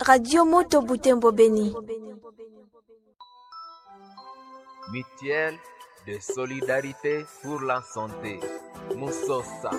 Radio Moto Butembo Beni. Mutuelle de solidarité pour la santé. Musosa.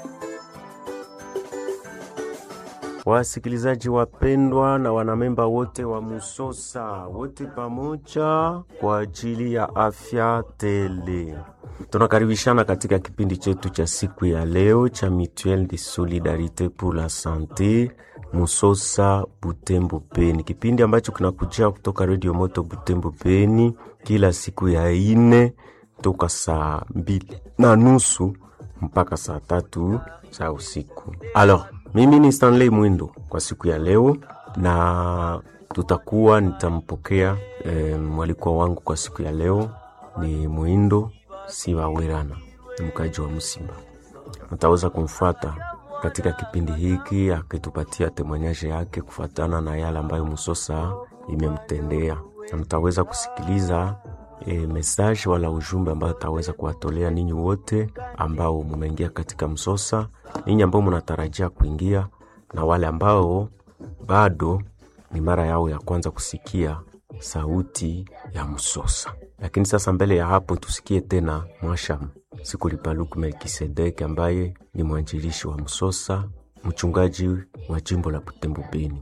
Wasikilizaji wapendwa na wanamemba wote wa Musosa, wote pamoja kwa ajili ya afya tele, tunakaribishana katika kipindi chetu cha siku ya leo cha Mutuelle de Solidarite pour la Sante Musosa Butembo Beni, kipindi ambacho kinakujia kutoka Radio Moto Butembo Beni kila siku ya ine toka saa mbili na nusu mpaka saa tatu za usiku. Alors, mimi ni Stanley Mwindo kwa siku ya leo, na tutakuwa nitampokea e, mwalikwa wangu kwa siku ya leo ni Mwindo Sibawerana, ni mkaji wa Msimba. Mtaweza kumfuata katika kipindi hiki akitupatia temanyaje yake kufuatana na yale ambayo Musosa imemtendea, na mtaweza kusikiliza e, message wala ujumbe ambao ataweza kuwatolea ninyi wote ambao mumeingia katika Msosa, ninyi ambao mnatarajia kuingia na wale ambao bado ni mara yao ya kwanza kusikia sauti ya Msosa. Lakini sasa mbele ya hapo tusikie tena Mwasham Sikulipaluku Melkisedeki ambaye ni mwanjilishi wa Msosa, mchungaji wa jimbo la Butembo Beni.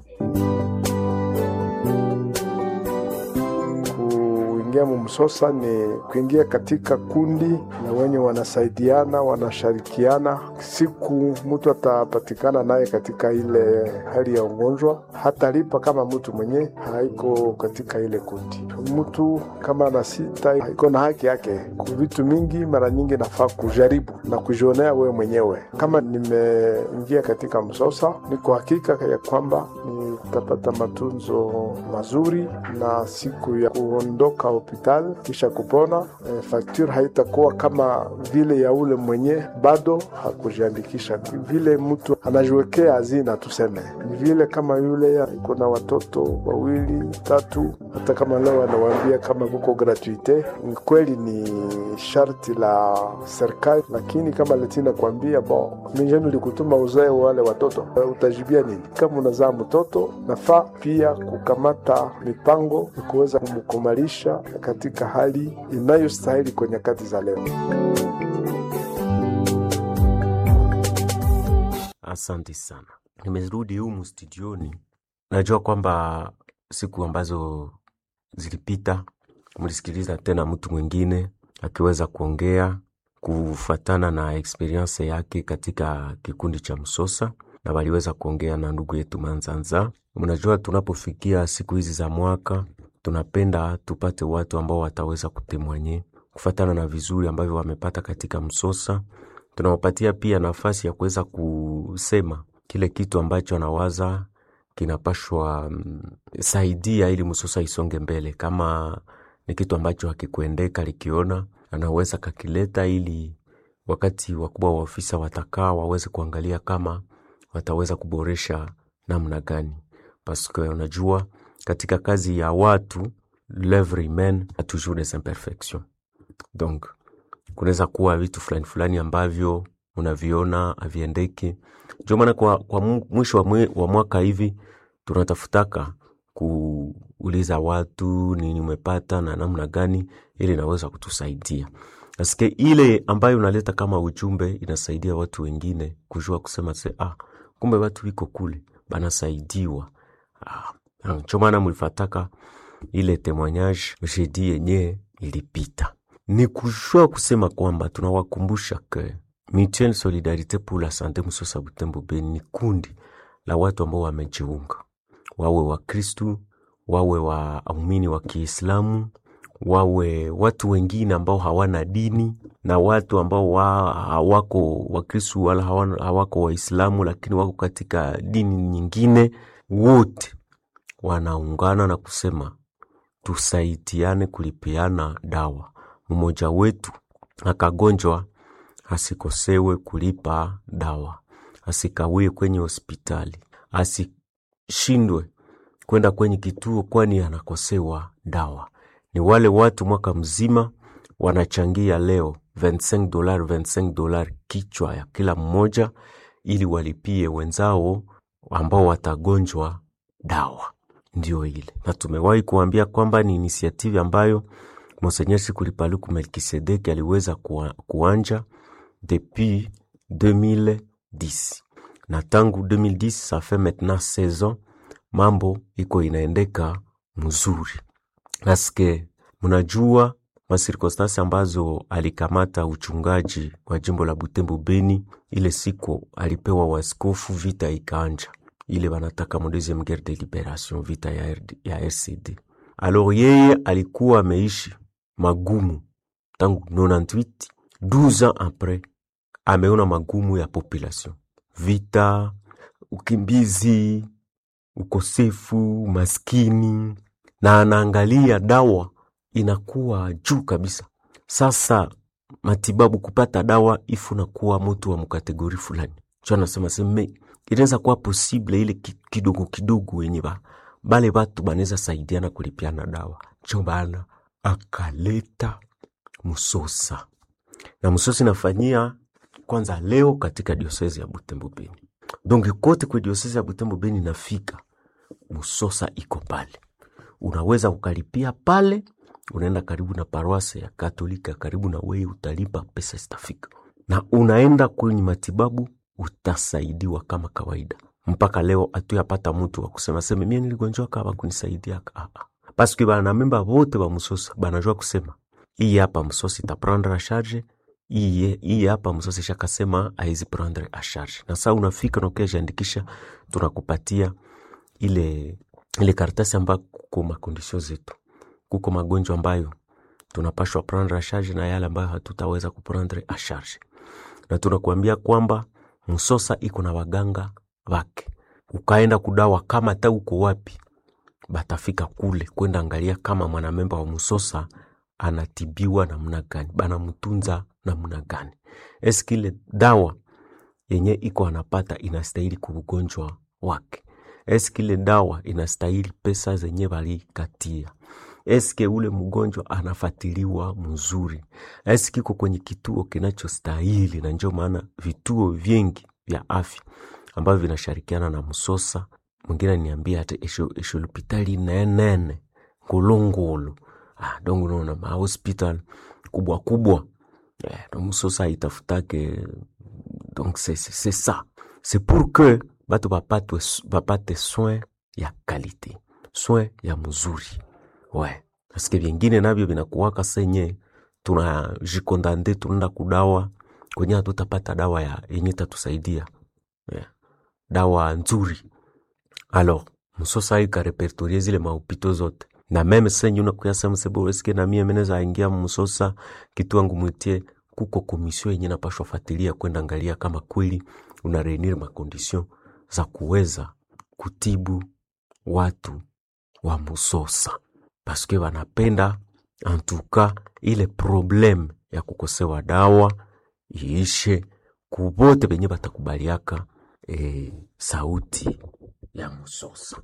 Kuingia mumsosa ni kuingia katika kundi na wenye wanasaidiana wanashirikiana. Siku mtu atapatikana naye katika ile hali ya ugonjwa, hatalipa kama mtu mwenye haiko katika ile kundi. Mtu kama ana sita iko na haki yake ku vitu mingi, mara nyingi nafaa kujaribu na kujionea wewe mwenyewe. Kama nimeingia katika msosa, niko hakika ya kwamba nitapata matunzo mazuri na siku ya kuondoka hospitali kisha kupona, e, fakture haitakuwa kama vile ya ule mwenye bado hakujiandikisha. Vile mtu anajiwekea hazina, tuseme ni vile kama yule iko na watoto wawili tatu, hata kama leo anawaambia kama kuko gratuite, kweli ni sharti la serikali, lakini kama letina kuambia bon, mijeni likutuma uzae wale watoto, utajibia nini? Kama unazaa mtoto, nafaa pia kukamata mipango ya kuweza kumkumalisha katika hali inayostahili kwa nyakati za leo. Asante sana, nimerudi humu studioni. Najua kwamba siku ambazo zilipita mlisikiliza tena mtu mwingine akiweza kuongea kufuatana na experience yake katika kikundi cha Msosa, na waliweza kuongea na ndugu yetu Manzanza. Mnajua, tunapofikia siku hizi za mwaka tunapenda tupate watu ambao wataweza kutemwanye kufatana na vizuri ambavyo wamepata katika Msosa. Tunawapatia pia nafasi ya kuweza kusema kile kitu ambacho anawaza kinapashwa mm, saidia ili Msosa isonge mbele. Kama ni kitu ambacho hakikuendeka likiona, anaweza kakileta ili wakati wakubwa wa ofisa watakaa waweze kuangalia kama wataweza kuboresha namna gani, paske unajua katika kazi ya watu l'oeuvre humaine a toujours des imperfections. Donc kunaweza kuwa vitu fulani fulani ambavyo unaviona haviendeki. Ndio maana kwa, kwa mwisho wa, mwe, wa mwaka hivi tunatafutaka kuuliza watu nini umepata na namna gani, ili inaweza kutusaidia asike ile ambayo unaleta kama ujumbe inasaidia watu wengine kujua kusema se, ah, kumbe watu wiko kule banasaidiwa ah, ndio maana mlifataka ile temoignage jeudi yenye ilipita, ni kujua kusema kwamba tunawakumbusha ke Mutuelle Solidarite pour la Sante Msosa Butembo Beni ni kundi la watu ambao wamejiunga, wawe Wakristu, wawe waumini wa Kiislamu, wawe watu wengine ambao hawana dini na watu ambao wa, hawako Wakristu wala hawana- hawako Waislamu, lakini wako katika dini nyingine, wote wanaungana na kusema tusaidiane kulipiana dawa. Mmoja wetu akagonjwa, asikosewe kulipa dawa, asikawie kwenye hospitali, asishindwe kwenda kwenye kituo, kwani anakosewa dawa. Ni wale watu mwaka mzima wanachangia leo 25 dolar 25 dolar kichwa ya kila mmoja, ili walipie wenzao ambao watagonjwa dawa. ndio ile, na tumewahi kuambia kwamba ni inisiative ambayo Monseigneur Sikuli-Paluku Melkisedeki aliweza kuwa, kuanja depuis 2010 na tangu 2010 ça fait maintenant 16 ans, mambo iko inaendeka mzuri paske mnajua masirkonstansi ambazo alikamata uchungaji wa jimbo la Butembo Beni, ile siku alipewa waskofu, vita ikaanja, ile wanataka mo deuxième guerre de liberation, vita ya, RD, ya RCD. Alors yeye alikuwa ameishi magumu tangu 98 12 ans après, ameona magumu ya population, vita, ukimbizi, ukosefu, maskini, na anaangalia dawa inakuwa juu kabisa. Sasa matibabu, kupata dawa ifu nakuwa mutu wa mkategori fulani, cho anasema seme inaweza kuwa posible ile ki- kidogo kidogo wenye ba bale batu banaweza saidiana kulipiana dawa, cho bana akaleta Musosa na Musosa inafanyia kwanza leo katika diosezi ya Butembo Beni, donc kote kwa diosezi ya Butembo Beni nafika Musosa iko pale, unaweza ukalipia pale, unaenda karibu na paroisse ya Katolika karibu na wewe, utalipa pesa zitafika, na unaenda kwenye matibabu, utasaidiwa kama kawaida. Mpaka leo hatuyapata mtu wa kusema seme mie niligonjwaka abakunisaidiaka ah, ah. paske banamemba bote ba Musosa banajua kusema iyi hapa Musosa itaprendre a charge iye iyi hapa Musosa ishakasema aizi prendre a charge, na saa unafika na ukiajiandikisha, tunakupatia ile ile karatasi ambayo kuko makondisio zetu, kuko magonjwa ambayo tunapashwa prendre a charge na yale ambayo hatutaweza kuprendre a charge, na tunakuambia kwamba Musosa iko na waganga wake. Ukaenda kudawa kama hata uko wapi, batafika kule kwenda angalia kama mwanamemba wa Musosa anatibiwa namna gani, banamtunza namna gani, eski ile dawa yenye iko anapata inastahili kwa ugonjwa wake, eski ile dawa inastahili pesa zenye balikatia, eske ule mgonjwa anafatiliwa mzuri, eski iko kwenye kituo kinachostahili. Na ndio maana vituo vingi vya afya ambavyo vinashirikiana na Musosa, mwingine niambia hata esho hospitali nenene ngulungulu ah, donc unaona ma hospital kubwa kubwa eh, donc Musosa itafutake donc c'est c'est c'est ça c'est pour que batu bapate, bapate soin ya kalite soin ya mzuri ouais paske vingine navyo vinakuwaka senye tunajikondande tunaenda kudawa kwenye hatutapata dawa ya yenye tatusaidia yeah. dawa nzuri alors Musosa ikarepertorie zile mahopito zote na meme senye unakuyasema sebo eske na mie meneza aingia Musosa kitu wangu mwitie kuko komisio yenye napashwa fatilia kwenda angalia kama kweli una reunir makondisio za kuweza kutibu watu wa Musosa paske wanapenda antuka ile problem ya kukosewa dawa iishe kubote benye batakubaliaka e, sauti ya Musosa.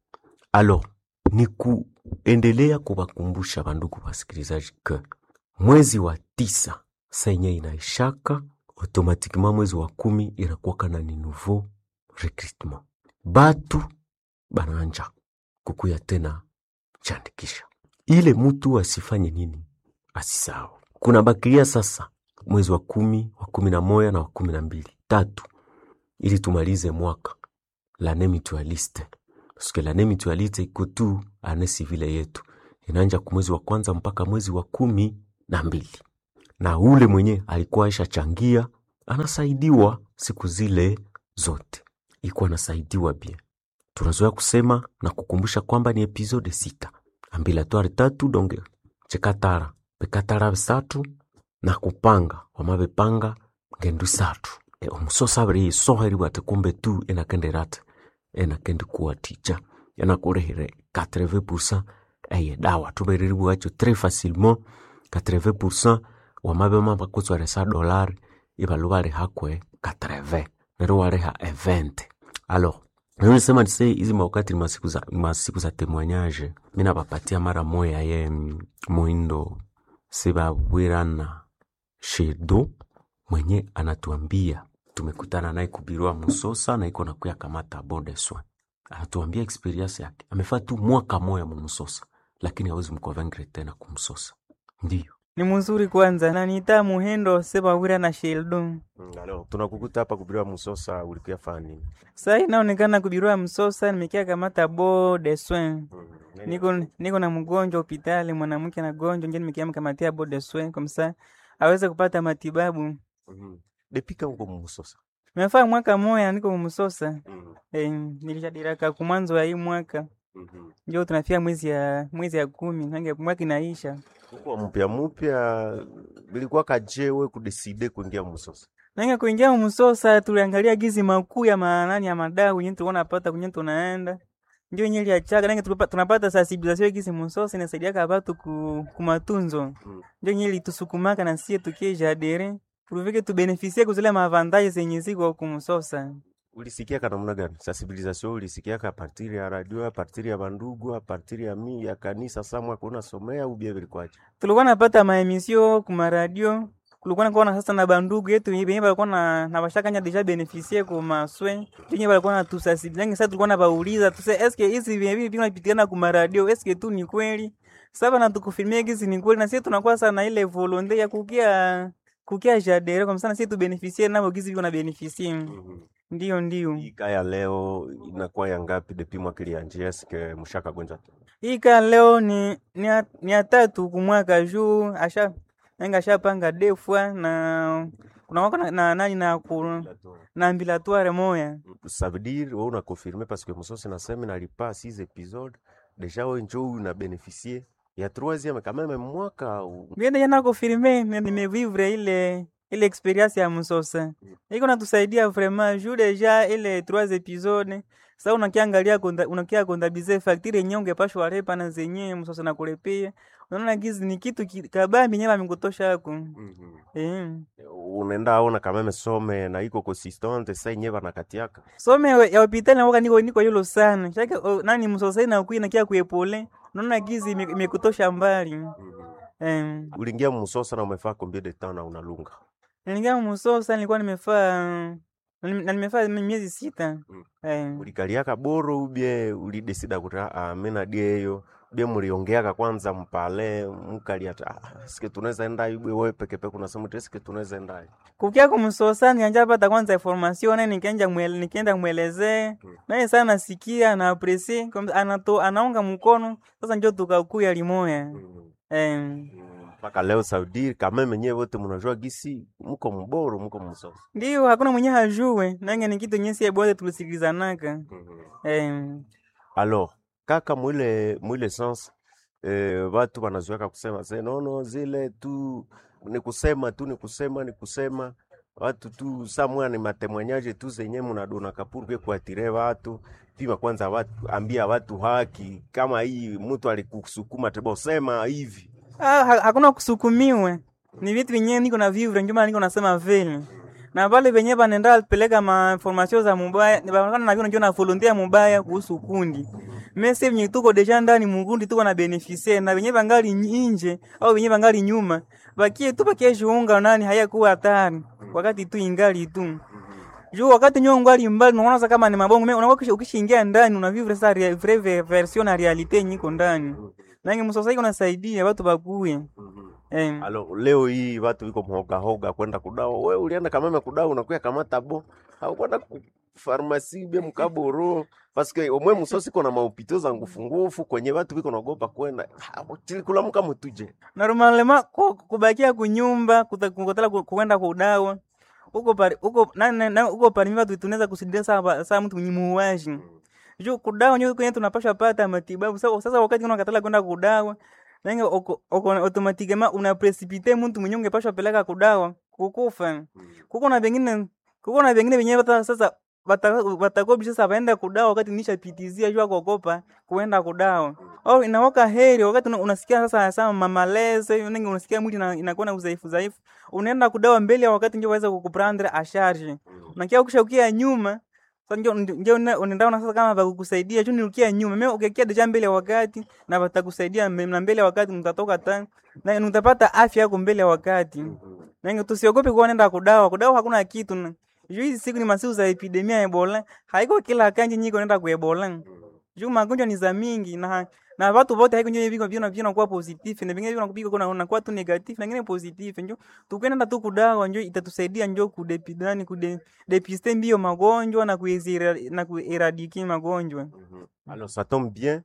Alors ni kuendelea kuwakumbusha bandugu wasikilizaji ke mwezi wa tisa senye inaishaka automatiquement mwezi wa kumi inakuwaka na ni nouveau recrutement, batu bananja kukuya tena chandikisha ile mutu asifanye nini, asisahau kuna bakilia sasa mwezi wa kumi wa kumi na moya na wa kumi na mbili tatu, ili tumalize mwaka lane mutualiste paske lane mutualiste iko tu ane sivile yetu inaanja kumwezi wa kwanza mpaka mwezi wa kumi na mbili na ule mwenye alikuwa aisha changia anasaidiwa siku zile zote, ikuwa anasaidiwa bien. Tunazoea kusema na kukumbusha kwamba ni episode sita ambilatoire tatu donge chekatara pekatara bisatu na kupanga wamabepanga ngendu isatu e, omusosa abiri yisoheri bwate kumbe tu enakenderate enakendi kuwa tija enakurehere 80% eye dawa tubereri bwacho tres facilement 80% wamabema bakutswaresa dolari ibalu balihakwe 80 nero waleha 20 alors nisema nise hizi mawakati ni masiku za, masiku za temoignage mina bapatia mara moya ye mm, mwindo sibabwirana shedo mwenye anatuambia tumekutana naye kubirua Musosa na iko nakuya kamata bode soin atuambia experience yake amefaa tu mwaka moya mumusosa lakini hawezi mkonvaincre tena kumsosa ndiyo ni mzuri kwanza nanita muhendo sebawira na sheldon alors tunakukuta hapa kubiriwa musosa ulikuya faa nini saa inaonekana kubirua msosa nimekia kamata bo de soin niko, niko na mgonjwa hospitali mwanamke na gonjwa nje nimekia mkamatia bo de soin komsa aweze kupata matibabu depika uko mumusosa mefaa mwaka moya niko msosa e, nilishadiraka kumwanzo wa hii mwaka njo tunafia mwezi ya mwezi ya kumi nange mwaka inaisha uko mpya mpya bilikuwa kajewe kudeside kuingia musosa nange kuingia msosa tuliangalia gizi makuu ya maanani ya madau yenye tulikuwa napata kwenye tunaenda ndio yenye liachaka nange tulipa- tunapata sensibilisation gizi msosa inasaidiaka watu ku, kumatunzo Mm. ndio yenye litusukumaka na sie tukie jadere tulivike tubenefisie kuzile maavantaje zenye ziko kumsosa ulisikiaka namna gani sensibilisation ulisikiaka apartiri ya radio apartiri ya bandugu apartiri ya mi ya kanisa samwa kuna somea ubia vilikwaje tulikuwa napata maemisio kumaradio kulikuwa nakuwa sasa na bandugu yetu benye balikuwa na na bashakanya deja beneficie ku maswe benye balikuwa na tusasibilangi sasa tulikuwa na bauliza tuse eske hizi vyenye vipi vinapitikana ku maradio eske tu ni kweli sasa na tukufilmia hizi ni kweli na sisi tunakuwa sana ile volonte ya kukia kukia jadere kwa msana sisi tu beneficie nabo gizi viko na beneficie ndio ndio hii kaya leo inakuwa ya ngapi depi mwaka ilianjia sike mshaka gonja tu hii ka leo ni ni ya, ni ya tatu kumwaka juu asha enga ashapanga defwa na kuna wako na, na nani na ku, na ambilatoire moya ça veut dire wewe una confirmer parce que musosi nasema nalipa 6 épisodes déjà wewe njoo una bénéficier ya troisième quand même mwaka au- biende jana kufirme nimevivre ile ile experience ya msosa iko natusaidia vraiment juu deja ile trois episode sa unakiangalia konda- unakia kondabize faktiri yenyewe ungepashwa repa na zenyewe msosa na kulepia unaona gizi ni kitu ki- kabambi nyewe amekutosha ako eh. unaenda aona quand même some na iko consistante sa yenyewe banakatiaka some ya ya hospitali nawoka niko niko yulo sana shaka o, nani msosai na kui nakia kuepole unaona gizi ime- imekutosha mbali em uliingia musosa na umefaa combien de temps na unalunga nilingia msosa nilikuwa nimefaa na nimefaa miezi sita Mm. em ulikaliaka boro ubie ulidesida kuti ah, mina dieyo bie muliongeaka kwanza mpale mukaliata ah, sike tunaweza enda ibwe wewe peke peke unasema ti sike tunaweza enda kukia kumsosa nianja pata kwanza information naye nikaenda mwele, nikaenda mwelezee naye sana nasikia na apresi anato anaunga mkono sasa njo tukakuya limoya em mpaka leo Saudi kama menyewe wote mnajua gisi mko mboro mko msosa ndio hakuna mwenye hajue nange ni kitu nyesi bote tulisikilizanaka em alors kaka mwile mwile sens eh, watu wanazoeka kusema se nono zile tu ni kusema tu ni kusema ni kusema watu tu samwa ni matemwanyaje tu zenye mnadona kapuru pia kuatire watu pima kwanza watu ambia watu haki kama hii mtu alikusukuma tebo sema hivi Ah, ha- hakuna kusukumiwe, ni vitu vyenyewe niko na vivre, ndio maana niko nasema vile na pale venye banenda peleka ma information za mubaya banaonekana na vile ndio na volunteer mubaya kuhusu kundi mesi venye tuko deja ndani mukundi tuko na beneficie na venye bangali nje au venye bangali nyuma bakie tu bakie jiunga nani hayakuwa hatari wakati tu ingali tu juu wakati nyo ngali mbali unaona sasa kama ni mabongo mimi unakuwa kisha- ukishaingia ndani una vivre sa rea- vraie ve- version na realite nyiko ndani nange msosai unasaidia watu bakuye eh alors leo hii watu wiko mhoga hoga kwenda kudawa we ulienda kameme kudawa unakuya kamata bo au kwenda ku farmasi bia mkaboro paske omwe musosi kona maupito za ngufu ngufu kwenye watu wiko naogopa kwenda tilikulamuka mutuje normalement ku- kubakia kunyumba kuta- kukotela ku- kuenda kudawa uko pari uko na, na, na uko pari watu tunaweza kusidia saa saa mtu muuaji juu kudawa nyo kwenye tunapasha pata matibabu sasa sasa wakati unakatala kwenda kudawa nange oko oko automatikema una precipite mtu mwenye ungepashwa peleka kudawa kukufa kuko na vengine kuko na vengine venyewe hata sasa watakobi sasa waenda kudawa wakati nishapitizia jua kuogopa kuenda kudawa au inawaka heri wakati una- unasikia sasa sasa mamaleze nengi unasikia mwili ina- inakuwa na udhaifu dhaifu unaenda kudawa mbele ya wakati ndio waweza kukuprendre a charge unakia ukisha ukia nyuma sasa ndio ndio una- unaenda na sasa kama bakukusaidia tu niukia nyuma mimi ukikia deja mbele ya wakati na watakusaidia mbe- na mbele ya wakati mtatoka tani na utapata afya yako mbele ya wakati nange tusiogope kuwa nenda kudawa kudawa hakuna kitu na- juu hizi siku ni masiku za epidemia ya ebola haiko kila kanji nyiko nenda ku ebola juu magonjwa ni za mingi na na watu wote haiko ndio viko vina vina kuwa positive na vingine vina kupika kuna na kuwa tu negative na vingine positive njo tukwenda tu kudawa njo itatusaidia njo kudepidani kude depiste mbio magonjwa na kuizira na kueradiki magonjwa Alors ça tombe bien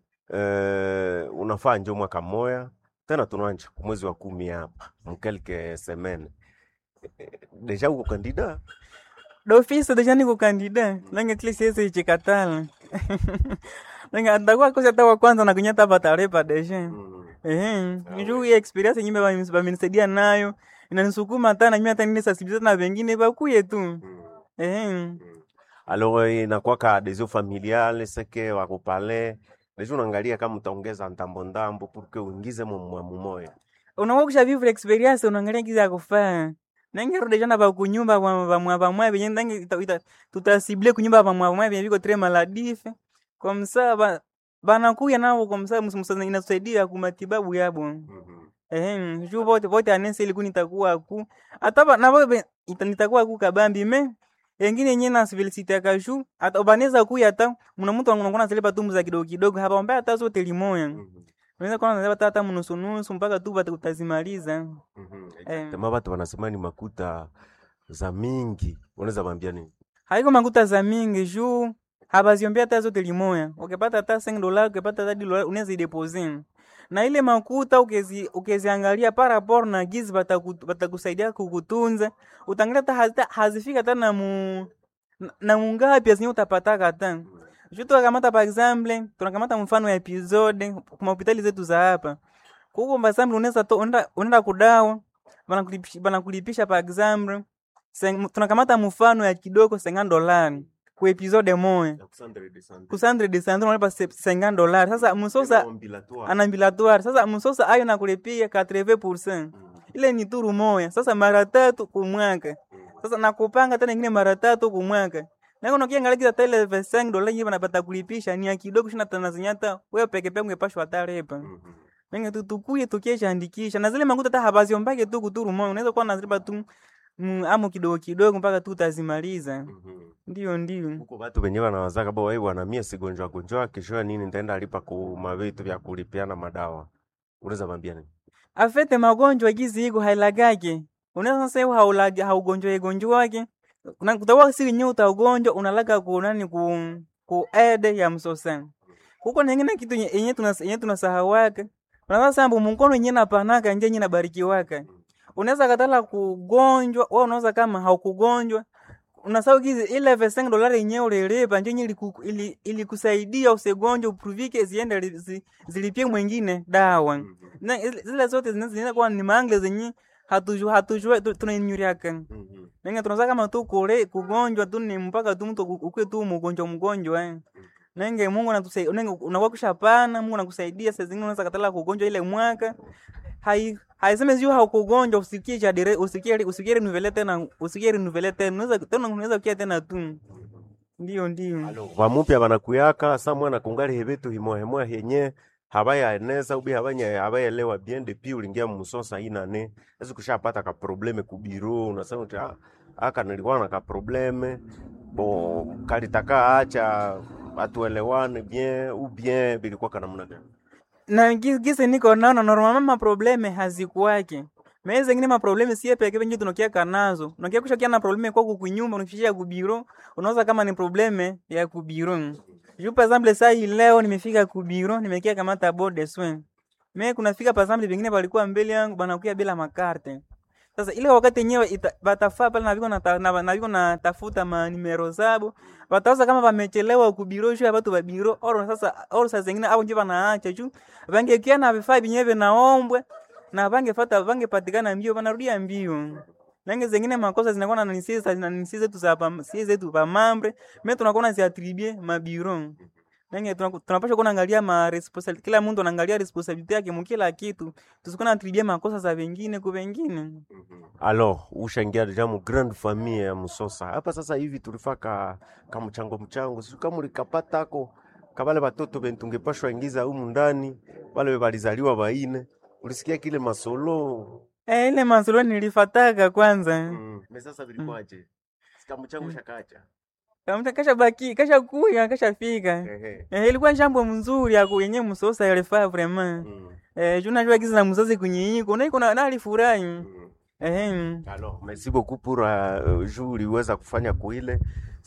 uh, unafaa njo mwaka moya tena tunanja kumwezi wa kumi hapa mkelke semene deja uko kandida d'office deja niko kandida nange kile siwezi ichikatala nange atakuwa kosa tawa kwanza na kunyata patarepa deja ehe njuu hii experience nyimbe bami- bamenisaidia nayo inanisukuma hata na mimi hata nini sensibiliser na wengine bakuye tu ehe alors inakwaka adhesion familiale seke wakupale deja unaangalia kama utaongeza ndambo ndambo purke uingize mumwamu moya unakuwa kusha vivre experience unaangalia kizi ya kufaa nange rudi jana ba kunyumba ba ba mwa ba mwa benye nange ita- ita- tutasible kunyumba ba mwa mwa benye biko tre maladife kwa msaa ba banakuya nao kwa msaa msa inasaidia kumatibabu yabo ehe juu bote bote anese iliku nitakuwa ku hata ba na bobe ita- nitakuwa ku kabambi me engine yenye na civility ya kashu hata baneza kuya hata mna mtu anakuwa anasilipa tu mza kidogo kidogo hapa mbaya hata zote limoya unaweza kuwa unasilipa hata mnusu nusu mpaka tu bata utazimaliza Eh. tema batu wanasema ni makuta za mingi unaweza bambia nini haiko makuta za mingi juu habaziombea hata zote limoya ukipata hata 5 dola ukipata hata dola unaweza idepose na ile makuta ukezi ukeziangalia par rapport na gizi bataku- batakusaidia kukutunza utangalia hata hazita- hazifika hata na mu na- na mungapi azinye utapataka hata juu tukakamata par exemple tunakamata mfano ya episode kuma hospitali zetu za hapa kuko par exemple unaweza to unaenda unaenda kudawa banakulipisha banakulipisha par exemple Seng- tunakamata mfano ya kidogo 50 dolari ku episode moya ku sandre de sandre unalipa se- 50 dolari sasa msosa anambilatoire sasa msosa ayo nakulipia 80% ile ni turu moya sasa mara tatu kumwaka sasa nakupanga tena ingine mara tatu kumwaka nako nakiangalia hata ile 5 dola yenyewe banapata kulipisha ni ya kidogo shina tana zinyata wewe peke peke ungepashwa hata repa Nenge tu tukuye tukiesha andikisha na zile makuta hata habaziombake tu kuturu moyo unaweza kuwa nazilipa tu mm, amo kidogo kidogo mpaka tu utazimaliza ndio ndio huko batu wenyewe wanawazaka bo wai bwana mie sigonjwa gonjwa kesho ya nini nitaenda alipa ku mavitu vya kulipiana madawa unaweza bambia nini afete magonjwa gizi iko hailagake unaweza sasa hiyo haulagi haugonjwa gonjwa wake na kutawa si nyo utaugonjwa unalaga ku nani ku ku ede ya msosa huko nengine kitu nye- yenye tuna yenye tunasahawaka unaweza sambu mkono yenye napanaka nje yenye nabarikiwaka unaweza katala kugonjwa wewe unaweza kama haukugonjwa unasahau kizi ile 5 dolari yenyewe ulilipa nje yenye iliku- ili- ilikusaidia usigonjwe upruvike ziende li- zi- zilipie mwingine dawa na ile- zile zote zina- zinaenda kuwa ni mangle zenye hatujua hatujua tu- tunainyuriaka nenge tunaza kama tu kule kugonjwa tu ni mpaka tu mtu ukue tu mgonjwa mgonjwa eh. nenge Mungu anatusaidia nenge unakuwa kushapana Mungu anakusaidia saa zingine unaweza katala kugonjwa ile mwaka hai haiseme sio haukugonjwa usikie cha dire usikie usikie renuvele tena usikie renuvele tena unaweza tena unaweza kia tena tu ndio ndio vamupya vanakuyaka sa mwana kungali hevetu himohemoya henye havayaeneza ubi havanya havaelewa bien depuis ulingia mmusosa inane ezi kushapata ka probleme kubiro unasema uti "Ah, aka nilikuwa na ka probleme bo kalitaka acha atuelewane bien ou bien vilikuwa kanamna gani na gi- gisi niko naona normalement maprobleme hazikuwake meye zengine maprobleme sie peke penye tunokiaka nazo unakia kushakia na probleme kwako kunyumba unakishia kubiro unaweza kama ni probleme ya kubiro juu par exemple saa hii leo nimefika kubiro nimekia kamata board de soin me kunafika par exemple vingine walikuwa mbele yangu banakuya bila makarte sasa ile wakati yenyewe ita- batafaa pale na viko nata- na na viko natafuta manimero zabo bataweza kama vamechelewa kubiro juu ya batu ba biro oro sasa oro saa zingine au nje banaacha juu vangekia na vifaa vyenyewe vinaombwe na vangefata vangepatikana mbio vanarudia mbio nange zengine makosa zinakuwa na nisi za- na nisi zetu za pam- si zetu pa mambre me tunakuwa naziatribue mabiro nange tunaku- tunapaswa kuwa naangalia ma responsibility kila mtu anaangalia responsibility yake mukila kitu tusikuwa natribue makosa za wengine ku wengine alors ushangia deja mu grande famille ya musosa hapa sasa hivi tulifaka ka mchango mchango siu kama ulikapatako kabale batoto bentungepashwa ingiza humu ndani bale balizaliwa baine ulisikia kile masolo Eh, ile masolo nilifataka kwanza mm. me sasa vilikuwaje chikamu changu shakacha Kamta kasha baki kasha kuya kasha fika. Ehe. Eh, ilikuwa jambo mzuri ya yenye msosa yalifaa vraiment. Mm, Eh, juu najua giza na mzazi kunyinyi na iko na na alifurahi. mm. Eh. Alors, merci beaucoup pour uh, juu uliweza kufanya kuile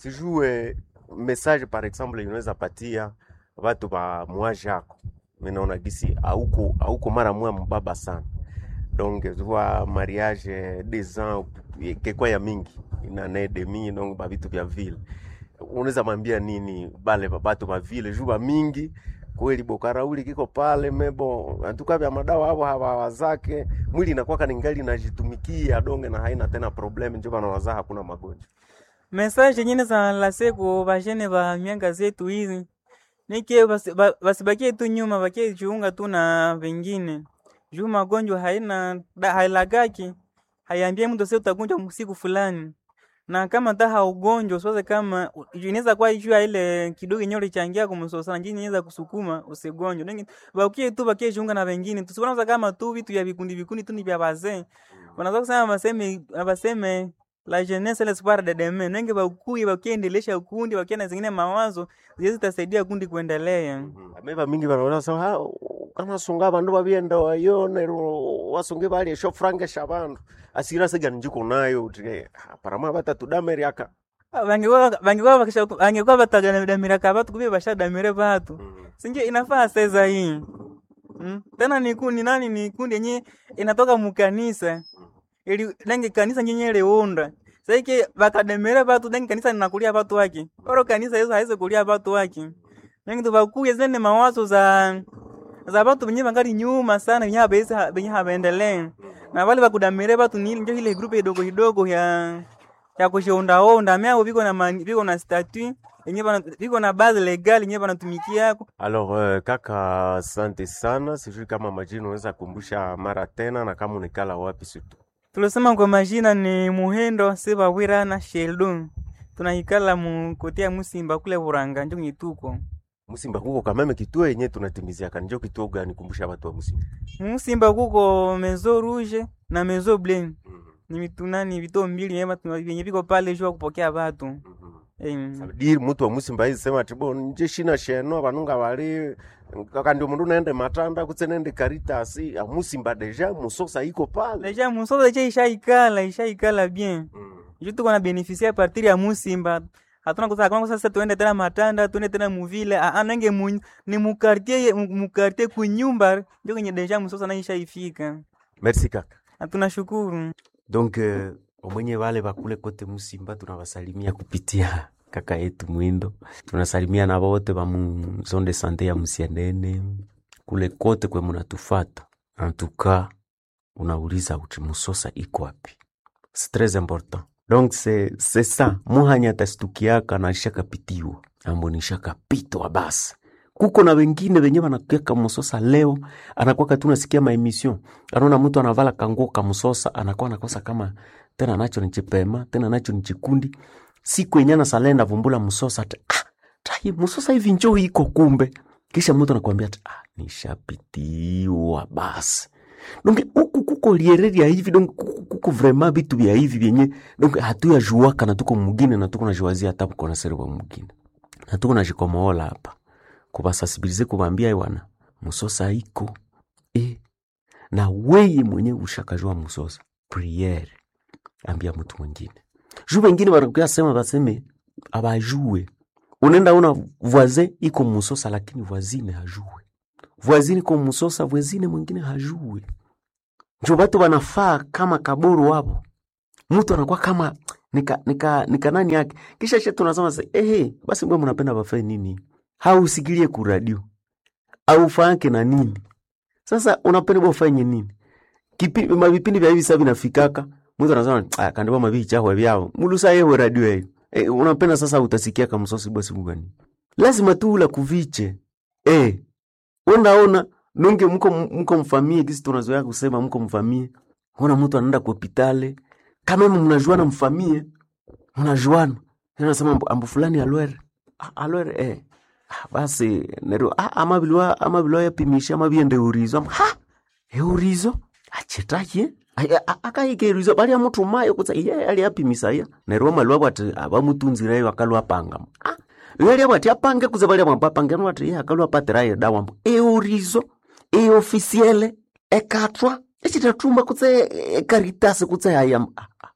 sijue message par exemple inaweza patia watu ba mwaji yako minaona gisi auko auko mara mwa mbaba sana donc zwa mariage des ans kekwa ya mingi ina ne demi donc ba vitu vya vile unaweza mwambia nini bale ba- batu ba vile juu ba mingi kweli bokarauli kiko pale mebo antuka vya madawa hapo hawa zake mwili inakuwa kaningali inajitumikia donge na haina tena problem njo banawaza hakuna magonjwa Message nyingine za lase ku bajene ba mianga zetu hizi. Nike basi- ba- basibakie tu nyuma bakie jiunga tu na vingine. Juu magonjwa haina da- hailagaki. Haiambie mtu sasa utagonjwa siku fulani. Na kama ta haugonjwa usiwaze kama u- inaweza kuwa juu ya ile kidogo yenyewe ulichangia kumsosana njini inaweza kusukuma usigonjwe. Nengi bakie tu bakie jiunga na vingine. Tusiwaza kama tu vitu vya vikundi vikundi tu ni vya wazee. Wanaweza kusema baseme baseme la jeunesse l'espoir de demain. Nenge bakuye bakiendelesha ukundi bakia na zingine mawazo ziwezi tasaidia kundi kuendelea. ameva mingi banaona sa ha kana sunga bandu babienda wayo nero wasunge bali esho frange shabandu asira sega njiko nayo uti parama batatu dameri aka Ah, Bangekuwa bangekuwa bakisha bangekuwa batadamira kabatu kubye bashadamire batu. Sinje inafaa sasa hii. Mm. Tena ni kundi nani ni kundi yenye inatoka mukanisa. Ili nenge kanisa nyenye leunda. Sasa iki bakademere batu nenge kanisa linakulia batu wake. Oro kanisa hizo haizo kulia batu wake. Nenge tubakuye zene mawazo za za batu benye bangali nyuma sana benye habezi benye habaendelee. Na wale bakudamire batu ni ndio ile grupe idogo idogo ya ya kushondaonda myao viko na mani- viko na statut yenye bana viko na base legal yenye banatumikia yako Alors uh, kaka, asante sana. Sijui kama majina unaweza kumbusha mara tena, na kama unikala wapi situ. tulisema kwa majina ni Muhendo Sebawira na Sheldon tunaikala mu kotea Musimba kule Buranga njo nyituko Musimba kuko kameme kituo yenye tunatimizia kanjo kituo gani? Kumbusha watu wa Musimba. Musimba kuko Mezo Rouge na Mezo Blanc ni mitunani vito mbili yenye batu- yenye viko pale jua kupokea batu eh, Sabidi mtu wa Musimba hizi sema tibo nje shina sheno abanunga bali kaka ndio mundu naende matanda kutse nende karitasi a Musimba deja musosa iko pale. deja musoza je ishaikala ishaikala bien Mm. Ju tuko na beneficia a partir ya Musimba. Hatuna kusema kama sasa tuende tena Matanda, tuende tena Muvile, a a, nange mu, ni mu quartier mu mu quartier kunyumba ndio kwenye deja msosa na ishaifika. Merci kaka. Na tunashukuru. Donc uh, omwenye wale bakule kote Musimba tunawasalimia kupitia kaka yetu Mwindo. Tunasalimia na wote ba mu zone de sante ya Musianene kule kote kwe munatufata. En tout cas, unauliza uti Musosa iko wapi? C'est très important. Donc c'est c'est ça. Muhanya atastukiaka na shakapitiwa. Ambo ni shakapitwa basi. Kuko na wengine wenye wanakuaka Musosa leo anakuwa tu nasikia ma emission. Anaona mtu anavala kanguo kamsosa anakuwa anakosa kama tena nacho ni chipema, tena nacho ni chikundi. Siku yenye na salenda vumbula msosa ati, ah, tai msosa hivi njoo iko kumbe. Kisha mtu anakuambia ati, ah, nishapitiwa basi. Donc huku kuko liereria hivi donc kuko, kuko vraiment vitu vya hivi vyenye donc hatuya juaka na tuko mugine na tuko najuazia hata mko na seri wa mugine. Na tuko na jikomoola hapa. Kubasasibilize kubambia iwana msosa iko eh na weye mwenyewe ushakajua msosa priere ambia mtu mwingine juu wengine wanakuya sema baseme abajue unaenda una voisin iko msosa lakini voisine hajue voisine iko msosa voisine mwingine hajue njo batu banafaa kama kaburu wapo mtu anakuwa kama nika, nika, nika nani yake kisha she tunasema se ehe basi mbwe mnapenda bafae nini hausikilie kuradio aufake na nini sasa unapenda ufanye nini? Kipi mavipindi vya hivi sasa vinafikaka. Mtu anasema ah kandiwa mabii chahwe vyao. Mulusa yewe radio hiyo. E, unapenda sasa utasikia kama msosi basi mgani. Lazima tu ula kuviche. Eh. Unaona nunge mko mko mfamie kisi tunazoea kusema mko mfamie. Ona mtu anaenda kwa hospitali. Kama mimi mnajuana mfamie. Mnajuana. Anasema ambu fulani alwere. Ah, alwere eh. Ah, basi nero ah, amabilwa amabilwa yapimisha amabiende urizo Am- ha eurizo achetaye akahikerizo balia mutumayo kutsa iye ali apimisaya neryo malwa bwati abamutunzireyo akalwa panga ah yali bwati apange kuza balia mwamba apange nwati iye akalwa patirayo dawa mbu eurizo eofisiele ekatwa echitatumba kutse ekaritasi kutse haya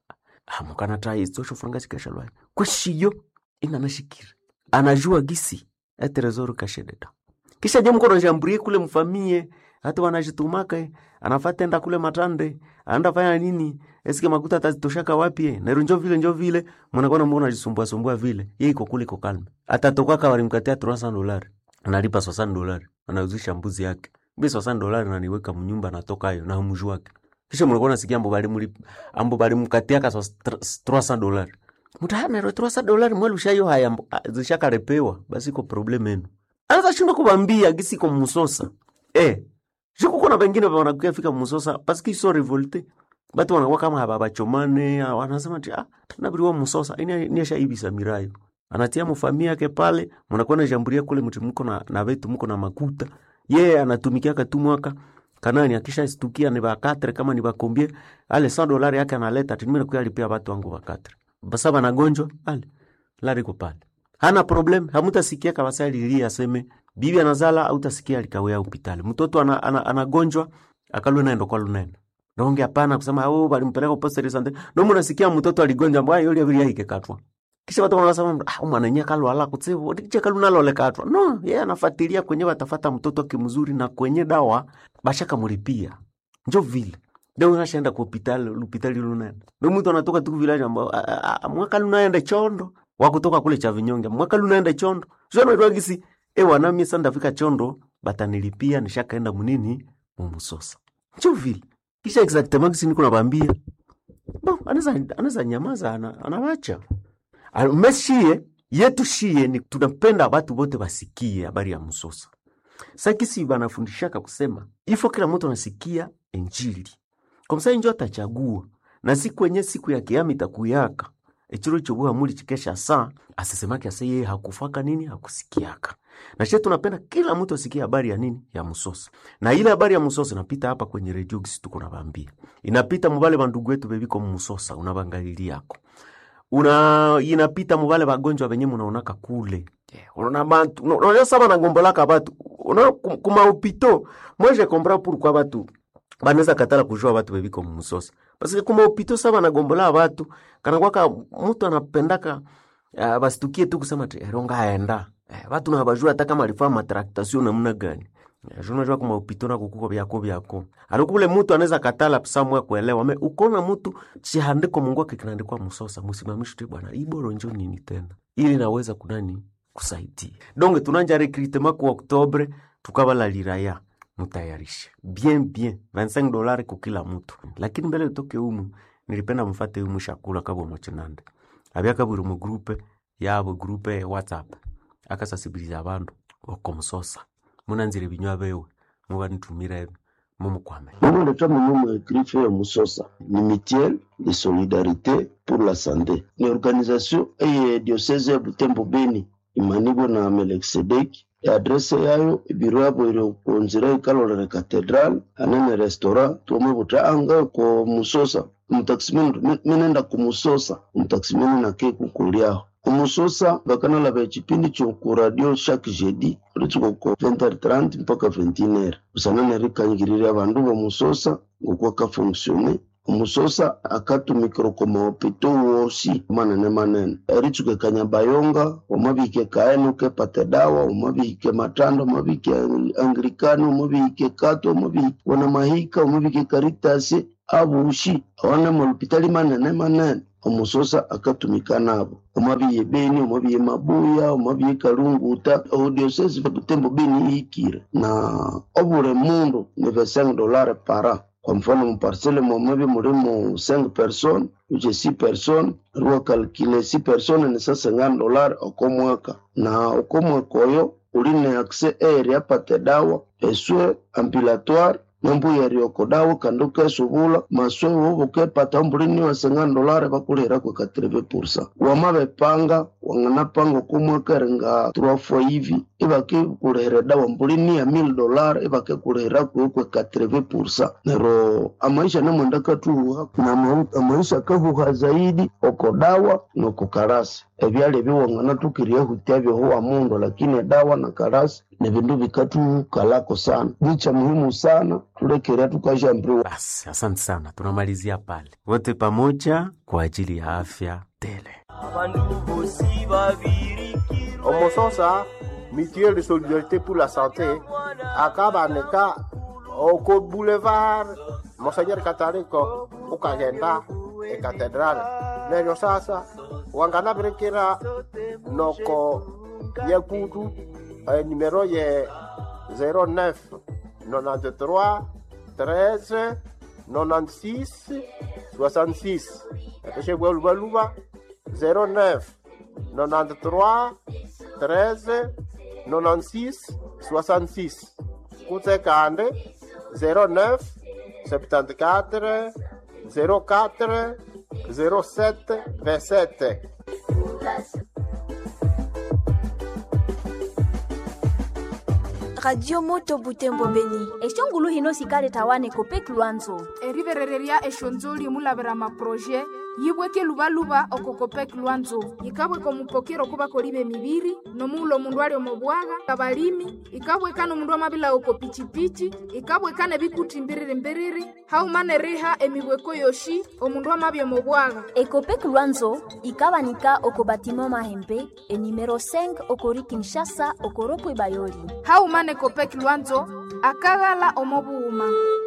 amukana ta izo shofuranga chikesha lwayo kweshiyo inanashikira anajua gisi eterezoro kashededa kisha je mkono jamburie kule mfamie hata wanajitumaka anafatenda kule matande anaenda fanya nini esike makuta atazitoshaka wapi nero njo vile njo vile mnakuwa mbona unajisumbua sumbua vile yeye iko kule iko kalma atatoka walimkatia 300 dolari analipa 60 dolari anauzisha mbuzi yake mbi 60 dolari naniweka mnyumba natoka hayo na humju wake kisha mnakuwa nasikia ambo bali mlipa ambo bali mkatia ka 300 dolari mutahana ro 300 dolari mwelu shayo haya ambo zishakarepewa basi iko problem yenu anaweza shindwa kubambia gisi ko musosa eh Juko kuna bengine wanakuya fika musosa parce qu'ils sont révoltés. Batu wanakuwa kama haba bachomane, wanasema ti ah tunabiriwa musosa. Ini ni shaibisa mirayo. Anatia mfamia yake pale, mnakuwa na jamburia kule mtu mko na na wetu mko na makuta. Yeye yeah, anatumikia katu mwaka kanani akisha stukia ni bakatre kama ni bakombie ale 100 dolari yake analeta ati mimi nakuya alipia watu wangu bakatre. Basa bana gonjwa ale lari ko pale. Hana problem, hamutasikia kabisa lilia aseme bibi anazala au tasikia alikawea hospitali mtoto ana, ana, anagonjwa akalwe naendo kwa lunene donge hapana kusema au balimpeleka poste de santé no mnasikia mtoto aligonjwa mbaya yule abiri yake katwa kisha watu wanasema ah mwana nyaka kalwa ala kutsevo ndiche kalu nalo le katwa no yeye anafuatilia kwenye watafata mtoto kimzuri na kwenye dawa bashaka mulipia njo vile ndio unashaenda kwa hospitali hospitali lunene ndio mtu anatoka tu village ambao mwaka lunaenda chondo wa kutoka kule cha vinyonge mwaka lunaenda chondo sio ndio gisi e wanami sasa ndafika chondo batanilipia nishakaenda munini mumusosa njo vile kisha exactement kisi niko nabambia bo anaweza anaweza nyamaza ana, anawacha meshie yetu shie ni tunapenda watu wote wasikie habari ya msosa sakisi banafundishaka kusema ifo kila mtu anasikia injili kwa msa injo atachagua na siku yenye siku ya kiama itakuyaka echiro chobuha muli chikesha saa asisemake ase yeye hakufaka nini hakusikiaka na she tunapenda kila mtu asikie habari ya nini ya msosa na ile habari ya msosa inapita hapa kwenye redio gisi tuko nabambia inapita mubale bandugu wetu bebiko msosa unabangalili yako una inapita mubale bagonjwa benye munaonaka kule unaona bantu unaona sama na ngombolaka batu unaona kuma upito mweje kompra pourquoi batu banaweza katala kujua batu bebiko msosa parce kuma upito sama na gombola batu kana kwaka mtu anapendaka uh, basitukie tu kusema ti eronga aenda eh, batu na bajua hata kama alifanya matraktation namna gani unajua kuma upito na kukuko byako byako alikule mtu anaweza katala samwe kuelewa me ukona mtu chihandiko Mungu wake kinaandikwa msosa msimamishi tu bwana iboro njo nini tena ili naweza kunani kusaidia donc tunanja recrutement kwa Oktobre tukabala liraya mutayarishe bien bien 25 dolari kwa kila mtu lakini mbele utoke umu nilipenda mfate umu shakula kabo mochinande abyaka buri mu groupe yabo groupe whatsapp akasasibiliza abandu okomusosa munanzire ibinywa bewe mubanitumire mumukwame mumuleta munyumu grife ya musosa ni mutuelle de solidarité pour la santé ni organisation eye diocese ya butembo beni imanibwe na melkisedeki adrese yayo ibiro yabo iri kunzira ikalolere katedral anene restaurant tuomwe buta anga ko musosa umutakisimeni minenda kumusosa umutakisimeni nake kukuliaho kumusosa bakanalaba echipindi choku radio chaque jeudi ritsuko ko 20h30 mpaka 21h usanane rikanyigirira abandu bomusosa ngokuwa kafonksione umusosa akatumikira ko mahopito wosi manene manene eritsuke kanyabayonga omabike kaenuke pate dawa omabike matando omabike anglikani omabike kato omabike wana mahika omabike karitasi abushi awana mahopitali manene manene omusosa akatumika nabo omabiye beni omabiye mabuya omabiye kalunguta odiosesi butembo beni ihikire na obule mundu ni 25 dolare para kwa mfano muparsele mwamebi mulimo 5 personnes uche 6 personnes ruwa kalkile 6 personnes ni sa 50 dolari okomwaka na okomwaka oyo uline akse eri apate dawa eswe ampilatoire nembuya riokodawo kandi ukesubula maswe wobo ukepata mbulini waseng'ana dolare bakulihira kwa katreve pursa wamabepanga wang'anapanga okumwekeringa turafua hivi ibakikulihira dawa mbulini ya mil dollar ibakikulihira kwe katreve pursa nero amaisha namwenda katuhuha na ama- amaisha kahuha zaidi okodawa nokukarasi ebyali ebiwang'ana tukiria hutia byohuwa mundu lakini dawa na karasi ni vindu vikatukalako sana nicha muhimu sana tulekerea tukashambiriwa Basi, asante sana, tunamalizia pale wote pamoja kwa ajili ya afya tele. omososa mutuelle de solidarité pour la santé akabaneka oko boulevard monseigneur kataliko ukagenda ekatedrale neryo sasa wanganabirikira noko yekutu eh, numero ye 09 93 13 96 66 eshebwa lubaluba 09 93 13 96 66 kutse kande 09 74 04 07 27 radio moto butembo beni eshongulu hino sikale tawane kopek lwanzo eriverereria eshonzoli mulavera maproje yibweke luvaluva okokopek lwanzo ikabweka omupokero kuba koliva emiviri nomuula omundu ali omobwaga abalimi ikabweka nomundu amabila oko pichipichi ikabweka nebikuti mbiriri mbiriri haumana riha emibweko yoshi omundu amabya omobwaga ekopek lwanzo ikabanika oko batima mahembe enimero 5 okori kinshasa okoropo bayoli haumana ekopek lwanzo akaghala omobuuma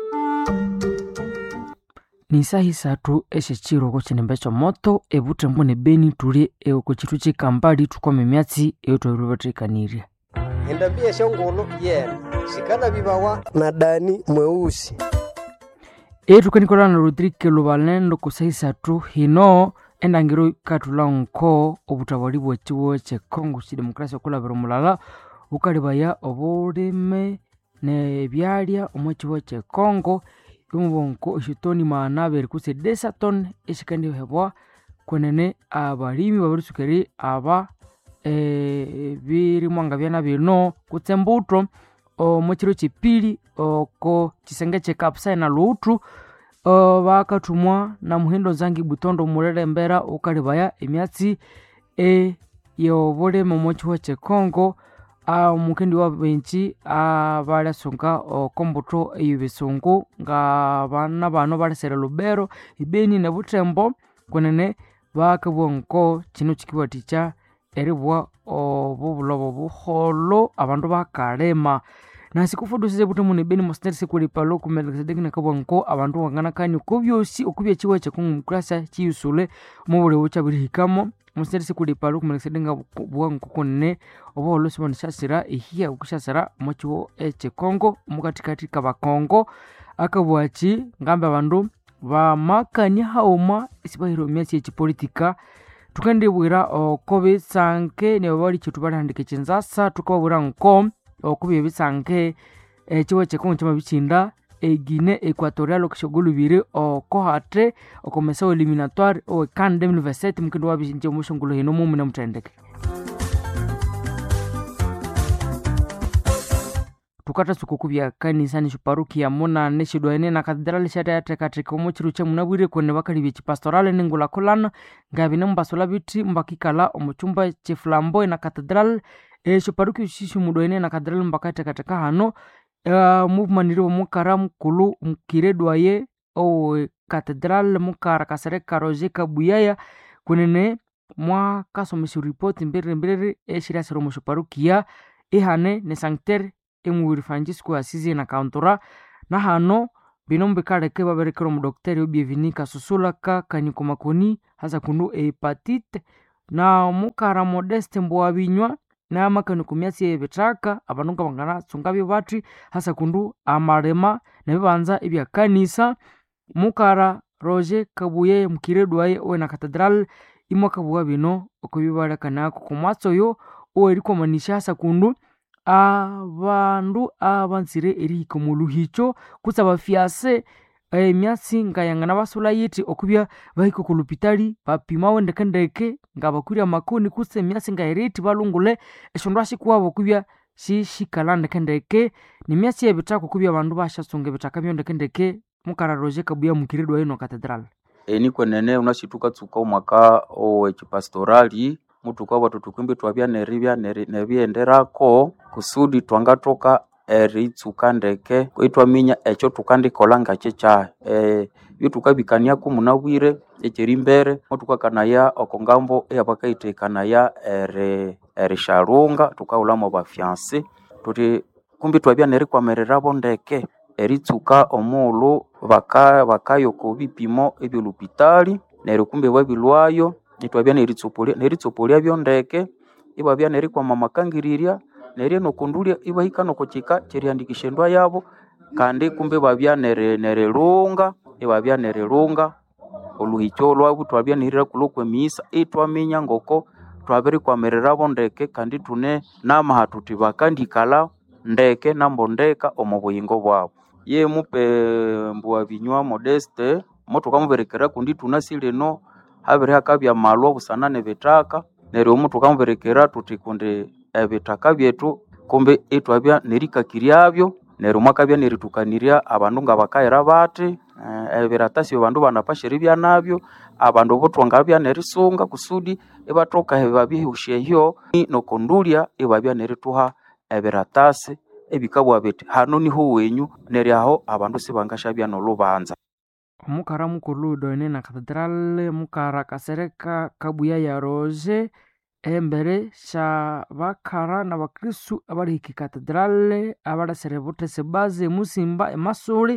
ni saha isathu execiro oko cinembe comoto evutembo ne beni tuli oko citu cikambali tukome myatsi eyo twailuvatikanirya endambia eshongolo yena sikana vivawa na dani mweusi etukanikolola na rodrike luvalendo kusa isathu hino endangiro ikatula nko obutawali bwa ciwo cekongo cidemokrasia okulavira omulala ukalivaya obulime nebyalya omu ciwo cekongo imubonko exitoni maana abiri kutse desaton exikandihebwa kwenene abalimi babirisukeri aba eh, birimwanga byana bino kutse mbuto omu kiro kipili oko kisenge kyekapusai na luuthu uh, bakathumwa na muhindo zangi butondo mulelembera ukalibaya emyatsi e yobulime omu kihuo kyekongo omukendi wa benji abalyasunga okombuto eyo bisungu nga bana bano balesere lubero ibeni ne butembo kwenene bakabwa nko kino kikiwathikya eribwa obubulobo buholo abandu bakalema nasi kufudusise butemu nebeni mosineri sikulipalo kumelekisedeki nakabwa nko abandu wanganakani okubyosi okubya kiwa kyekongumukurasa kiyusule mubulewu kyabirihikamo mosineri sikulipalo kumelekisedeki nga bwa nko kunene obuholo sibona syasira ehiya okusyasira omu kiwo ekyekongo omukatikati kabakongo akabwaki ngambe abandu bamakania hauma isibahira emyasi ekipolitika tukandibwira oko bitsanke nibo bali kyetu balihandika ekinzasa tukababwira nko okuba ebitsanke ekiwo kyekongo kyamabikinda egine equatorial okushogolubiri oko hate okomesa eliminatoire owekan 2027 mukindi wabinje omushongolo hino mumune muthendeke tukatasuka okubya kanisani xiparukia munane xidwaene na katedrali xateathekatheka omu ciru ca munabwire kwene bakali bexipastorale ningulakhulana ngabine mubasula biti mbakikala omu cumba ceflamboe na katedrali exiparukia xiximudwaene na katedrali mbakathekatheka hano uh, muvumaniri omukara mukulu mukire dwaye owe katedrali mukara kasere karoje kabuyaya kunene mwakasomesa ripoti mbiriri mbiriri exiriasira omu xiparukia ihane ne sanctere emuwiri francisco asizi na kauntura na hano bino mubikaleke baberekera omudokiteri obievinika susulaka kanyiko makoni hasa kundu ehepatite na mukara modeste mbuwabinywa namakanyiko myasi ebithaka abandu nga banganatsungabyo bathi hasa kundu amalema nebibanza ebyakanisa mukara roger kabuye mukire dwaye owena katedral imwakabuwa bino okubibalekanako kumwatsi oyo owerikomanisya hasa kundu abandu abanzire erihika omu luhicho kutse abafiase emyatsi ngayangana basula yithi okubya bahika oku lupitali bapimawo ndekendeke nga bakwire amakoni kutse emyatsi ngayirithi balungule esyondu asikuwabo okubya sishikalha ndekendeke nemyatsi yebithaka okubya abandu bashasunga ebithaka byo ndekendeke mukararozye kabuya mukirirwa ino cathedral eni kwenene unasi tukatsuka omwaka owekipastorali mutuka watu tukwimbi twabya neribya neri- nebyenderako kusudi twangathoka eritsuka ndeke itwaminya ekyo thukandikolha ngakikyahi eh, byothukabikaniaku munabwire ekyerimbere motukakanaya okongambo eyabakayithaikanaya eri erishalunga thukaghulhamu abafianse thuthi kumbi twabya nerikwamirirabo ndeke eritsuka omughulhu baka bakaya oko bipimo ebyolupitali neryo kumbi babilwayo ithwabya neritsopolya neritsopolya ndeke ibabya nerikwama amakangirirya neryo nokundulya ibahika nokukika kyerihandikisya endwa yabo kandi kumbi ibabya neri- nerilunga ibabya nerilunga oluhikyo lwabu twabya nerirakulha okwemiyisa ithwaminya ngoko twabirikwamirirabo ndeke kandi ithune namaha thuthi bakandikalha ndeke nambondeka omu buyingo bwabu ye mupe mbuwa binywa modeste mothukamubirikira kundi thunasi lino habiri hakabya amalwa busana nebithaka neryo muthukamubirikira thuthi kundi ebithaka byethu kumbi ithwabya nerikakiryabyo neryo mwakabya nerithukanirya abandu ngabakayira bathi eh, ebiratasi abandu banapasha eribya nabyo abandu botwangabya nerisunga kusudi ibathoka babyehusya ehyo nokundulya ibabya nerithuha ebiratasi ebikabugha bithi hano niho wenyu neryo aho abandu sibangashabya nolhubanza omukara mukulhu doine na cathedral mukara kasereka kabuya ya roje embere sha bakara na bakristu abalihika cathedral abalasere buthese baze musimba emasuli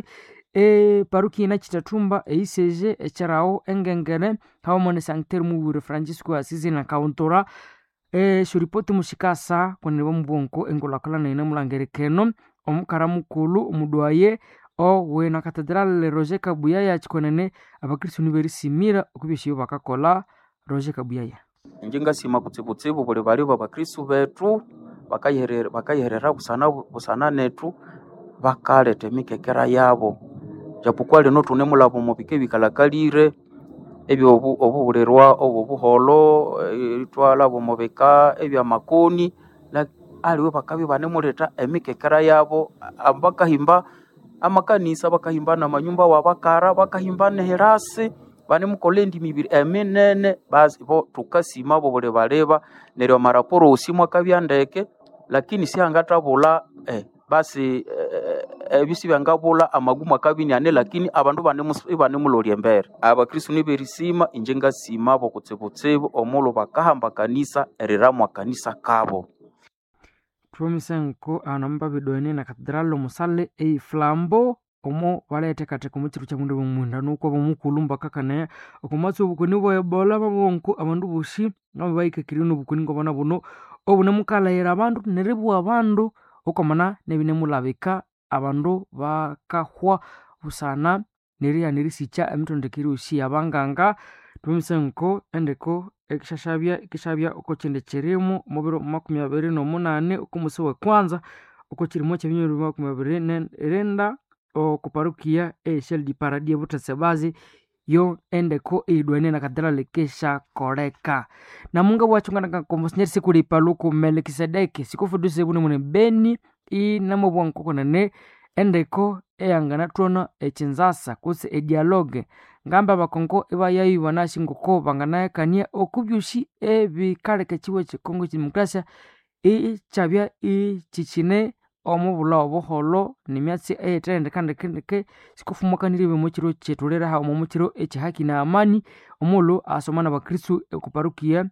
eparuki ina chitathumba eiseje ekyerawo engengere hawamone sanctere mubwire francisco asisi na kauntura eshuripoti mushikasa kwenene bamubonko engulhakulhana ine mulangerikeno omukara mukulhu omudwaye owe na cathedral roger kabuyaya kikwenene abakristu niberisimira okubyesyayo bakakolha roger kabuyaya inje ngasima kutsibutsibu buli bali babakristu bethu bakayiherera bakayiherera busana busana nethu bakaletha emikekera yabo japokuwa lino thune mulabo mubika ebikalhakalire ebyo obu- obuhulirwa obwobuholo eh, ithwalhabo mubika ebyamakoni la- aliwe bakabya banemuletha emikekera yabo a- bakahimba amakanisa bakahimba namanyumba wabakara bakahimba nehirasi banemukolha endimi ibiri eminene basi bo thukasima bo buli baliba neryo amaraporo osi mwakabya ndeke lakini sihangathabulha eh, basi eh, ebyo sibyangabulha amagumu akabya iniane lakini abandu banemus- ibanemulholya embere abakristu niberisima inje ngasima bo kutsibutsibu omulhu bakahamba kanisa eriramu akanisa kabo thuwamisa nko anamba bidoine na cathedral omusale eiflambo omo baleethekatheka omu kiro kya mundu bamwindano okwa bamukulhu mbakakanaya okumatsi obukoni bwa ebola babonko abandu bosi nabo bahikakirye nobukoni ngobana buno obunemukalhayira abandu neribugha abandu okwamana nebinemulhabika abandu bakahwa busana neriya nerisikya emithendekere yosi yabanganga thuwamisa nko endeko ekishashabya ikishabya oko kindi kirimu omubiro makumi abiri nomunane okumusi wekwanza oko kirimo kyebinyoro makumi abiri nerinda oku parukia esyalidi paradi ebuthese bazi yo endeko eidwane na kadrale keshakoleka namunga bwachungana komosinyeri sikuli paluku melikisedeki sikufuduse bune mune beni inamobwa nkokonene endeko eyangana thona ekinzasa kutse edialogue ngamba abakongo ibayayu banashi ngoko banganayakania okubyosi ebikaleka ekiwa ekikongo kidemokrasia ikyabya ikikine omubulha obuholo nemyatsi eyithendekandekendeke sikufumukanire byo mukiro kyetulere hawo mukiro ekyihaki na amani omughulhu asoma nabakristu okuparukia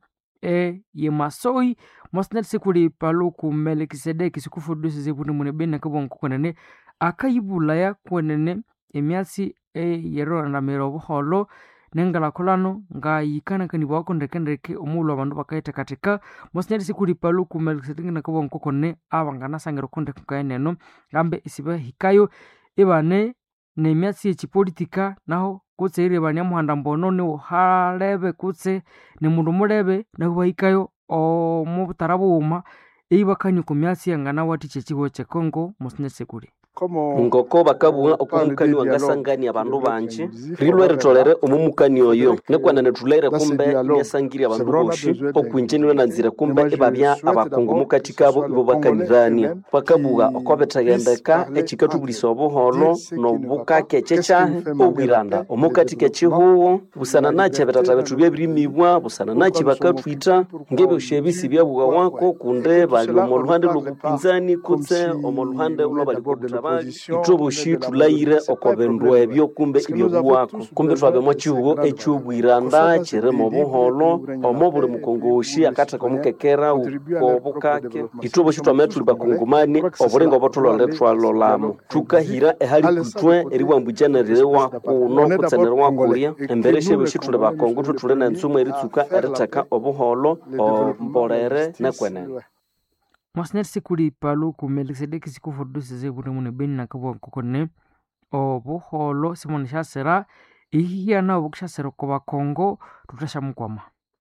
eyemasoi mosinati sikuli paluku melikisedeki sikufudusise buni mune beni nakabwangu kwenene akayibulaya kwenene emyatsi eyerondamira obuholo nengalhakulhano ngayikanakanibwako ndekendeke omughulhu abandu bakayithekatheka mosinyati sikuli paluku melikisedeki nakabwangu kokone abanganasangira okundeke kaeneno ngambe isibahikayo ibane nemyatsi yekipolitika naho kutse irebania muhanda mbono niwuhalebe kutse nimundu mulebe nahu bahikayo omubutara bughuma eibakania oku myatsi yanganawathikya ekihuho kyekongo mosinya sekuli ngoko bakabugha okumukani wangasangania abandu banji rilwe ritolere omumukani oyo nekwanene thuleire kumbe myasangirya abandu boshi okwinjeni lwenanzire kumbe ibabya abakungu mukati kabo ibo bakanirania bakabugha oko bithagendeka ekikathubulisa obuholo nobukake ekyekyahi obwiranda omukati kekihuho busana nakyi ebitata bethu byebirimibwa busana nakyi bakathwitha ngebyosi ebisi byabugawako kunde bali omo luhande lwobupinzani kutse omo luhande lwabali kubuthabali ithoboshi thulayire oko bindu ebyo kumbe ibyabuwako kumbe thwabemo kihugo ekyobwiranda kirimo obuholo omo buli mukongoshi akatheka omukekera wobukake ithoboshi twamene thuli bakungumani obulinga obo thulolere thwalolamo thukahira ehali kutwe eriwambukyanerirewa kuno kutsenerwa kulya embere syebyoshi thuli bakongo thwe thuli nensumu eritsuka eritheka obuholo ombolere nekwenene mwasinyathi sikuli paluku melikisedeki sikufudusise butemune beni nakabua nkokone obuholo simoni syasira ihihiyana obukusyasira oko bakongo thuthasyamukwama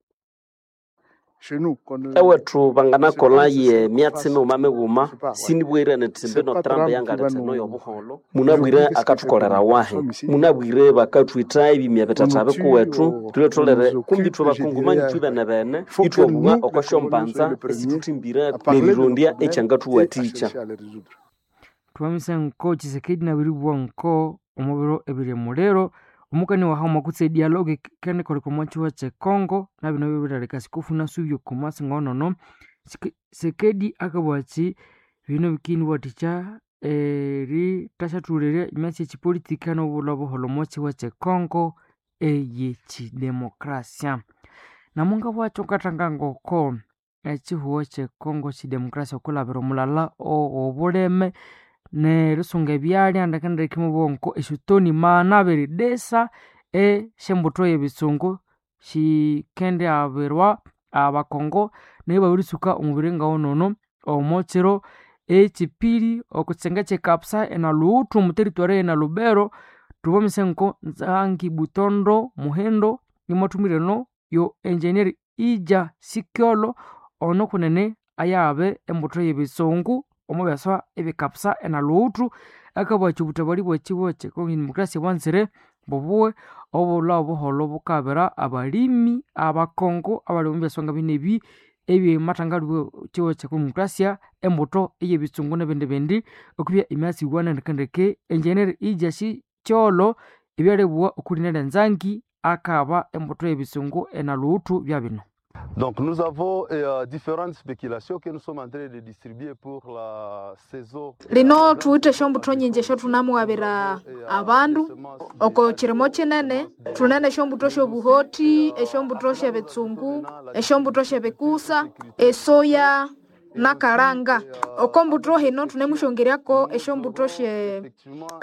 ewethu banganakola ye myatsi mighuma mighuma sinibwire nitimbe notrambe yangaletheno yobuholo munabwire akathukolera wahi munabwire bakathwitha ebimya bitata bikuwethu thule tholere kumbi thwe bakungumani thwi bene bene ithwabugha oko syombanza esithuthimbire nerirondya ekyangathuwathikya thwamisa nko chisekedi nabiribua nko omubiro ebiri muliro omukani wahama kutse dialogue kenikoleka omo kihuho kyekongo nabino bibiraleka sikufuna subyo kumasi ngonono sekedi akabugha ki bino bikiniwathikya eritasyathulirya emyatsi yekipolitika nobulha obuholho omo kihuho kyekongo eyekidemokrasia namunga bwakyo ngathanga ngoko ekihuho kyekongo kidemokrasia okulabira omulala owobuleme nerisunga ebyalya ndekendeke mubwonko esyotoni maana desa esyembutho yebitsungu shikendi abirwa abakongo naye babirisuka omubiri ngawonono omo kiro ekipiri okutsenga kyekapsa enaluwuthu omuteritwari enalubero tubomise nko nzangi butondo muhendo imwathumire yo engineer ija sikyolo ono kunene ayabe embutho yebitsungu omubyaswa ebikapsa enaluwuthu akabugha obutabali bwekihuho kyekongo demokrasia bwanzire bubuwe obulha obuholho bukabira abalimi abakongo abali omubyaswa nga bino ebi ebyemathangalibwa kihuho kyekongo demokrasia embutho eyebitsungu nebindi bindi okubya emyatsi iwana ndekendeke engineer ija sikyolo ebyalibugha okulina lyanzangi akaba embutho yebitsungu enaluwuthu byabino Donc nous avons euh, différentes spéculations que nous sommes en train de distribuer pour la saison. lino thuwithe esyombutho nyinji esyothunamughabira abandu oko kirimo kinene thunene esyombutho syobuhoti esyombutho syebitsungu esyombutho syebikusa esoya nakalanga oko mbutho hino thunemusyongeryako esyombutho sye